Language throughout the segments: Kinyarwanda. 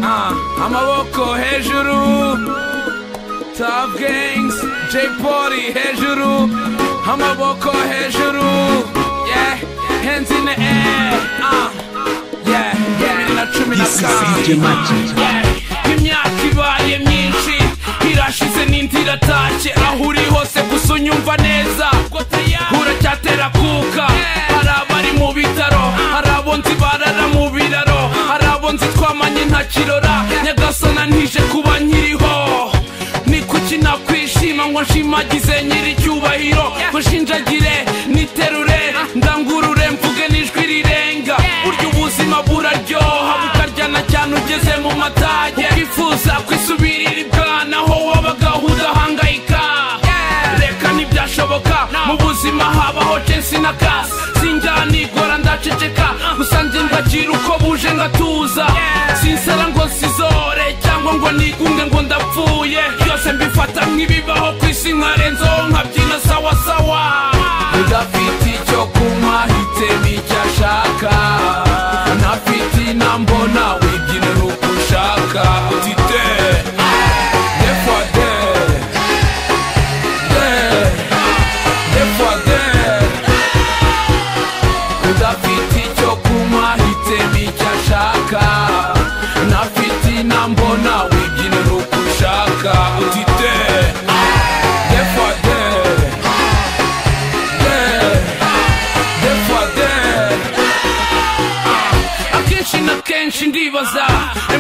Ah, amaboko hejuru Top Gangs J Party hejuru amaboko hejuru yeah hands in the air ah yeah bibiri na cumi na This is karindwi DJ Magic. Yeah. imyaka ibaye myinshi irashize n'indi iratashye aho uri hose gusa unyumva neza uracyatera kuka hari abari mu bitaro hari abo nzi barara mu biraro hari abo nzi twamanye nta kirora nyagasana ntije kuba nkiriho ni kuki nakwishima ngo nshimagize nyiri icyubahiro ngo nshinjagire niterure ndangurure mvuge n'ijwi rirenga burya ubuzima buraryoha bukaryana cyane ugeze mu matage ukifuza kwisubirira ibwana aho wabaga udahangayika reka ntibyashoboka mu buzima habaho chensi na kasi sinjya nigora ndaceceka gusa njye ndagira uko buje ngatuza sinsara ngo nsizore cyangwa ngo nigunge ngo ndapfuye byose mbifata nk'ibibaho ku isi nkarenzaho nkabyina sawasawa udafite icyo kunywa hitemo icyo ashaka ntafite inambo nawe byinira uko ushaka tite defade defade udafite icyo kunywa hitemo icyo ashaka ntafite inambo nawe wibyinira uko ushaka utite defade de defade akenshi na kenshi ndibaza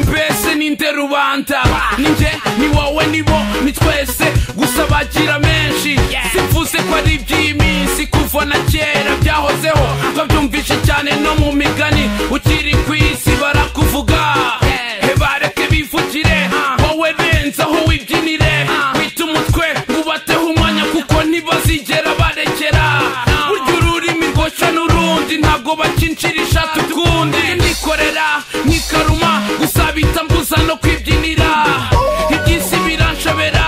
mbese ni nde rubanda ni njye ni wowe ni bo ni twese gusa bagira menshi simvuze ko ari iby'iminsi kuva na kera byahozeho babyumvishe cyane no mu migani ukiri ku isi barakuvuga he bareke bivugire wowe benzaho wibyinire wite umutwe wubateho umwanya kuko ntibazigera barekera burya ururimi rwoshya n'urundi ntabwo bakinjirisha tukundi nikorera nkikaruma gusa bita mbuza no kwibyinira iby'isi biranshobera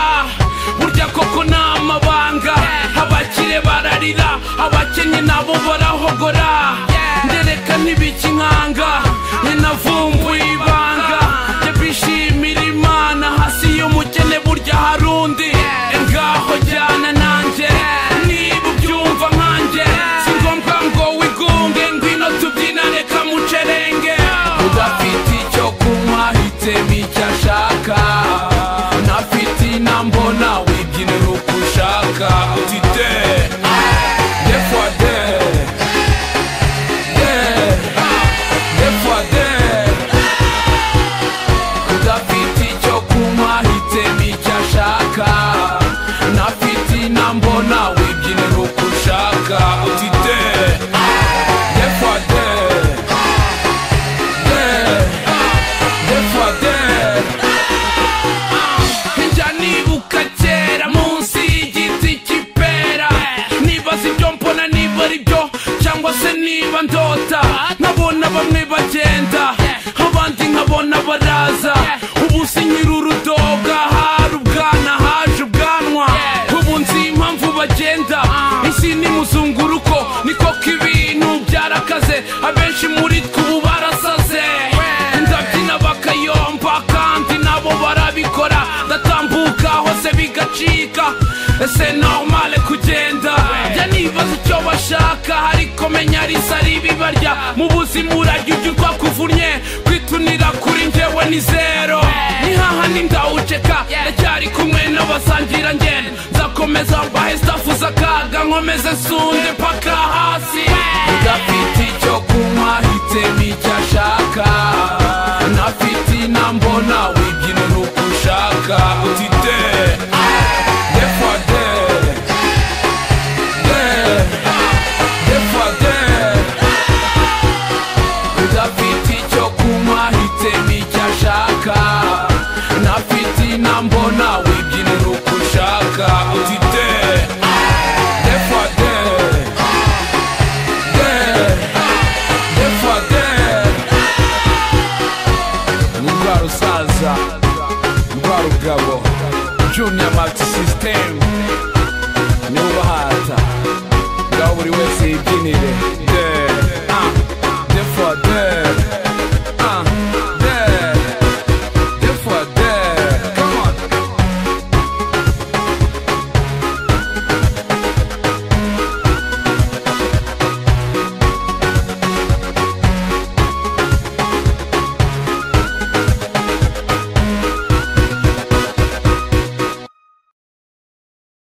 burya koko ni amabanga abakire bararira abakennye nabo barahogora ndereka ntibikinkanga ninavumbuye ibanga njye bishimira imana hasi y'umukene burya hari undi ngaho jyana nanjye niba ubyumva nkanjye si ngombwa ngo wigunge ngwino tubyinane kamucerenge udafite icyo kunywa hitemo icyo ashaka ntafite inambo nawe ibyinira uko ushaka utite defade de defade udafite icyo kunywa hitemo icyo ashaka ntafite inambo nawe ibyinira uko ushaka utite defade de defade njya nibuka kera munsi y'igiti cy'ipera nibaza ibyo mbona niba ari byo cyangwa se niba ndota nkabona bamwe bagenda abandi nkabona baraza ubu si nyirurudoga hari ubwana haje ubwanwa ubu nzi impamvu bagenda isi ni muzunguruko niko k'ibintu byarakaze abenshi muri twe ubu barasaze ndabyina bakayomba kandi nabo barabikora ndatambuka hose bigacika ese normale kugenda jya nibaza icyo bashaka ariko menya risa ribibarya mu buzima urajya ujya urwa kuvunnye kwitunira kuri njyewe ni zero nihaha nindawuceka ndacyari kumwe n'abasangira ngenda nzakomeza mbahe stafu z'akaga nkomeze nsunde paka hasi udafite icyo kunywa hitemo icyo ashaka ntafite inambo nawe ibyinira uko ushaka utite defade de defade udafite icyo kunywa hitemo icyo ashaka ntafite inambo nawe ibyinira uko ushaka utite defade de defade ndwara usaza ndwara ubugabo juniya magisi sisitemu niwe ubahata ngaho buri wese yibyinire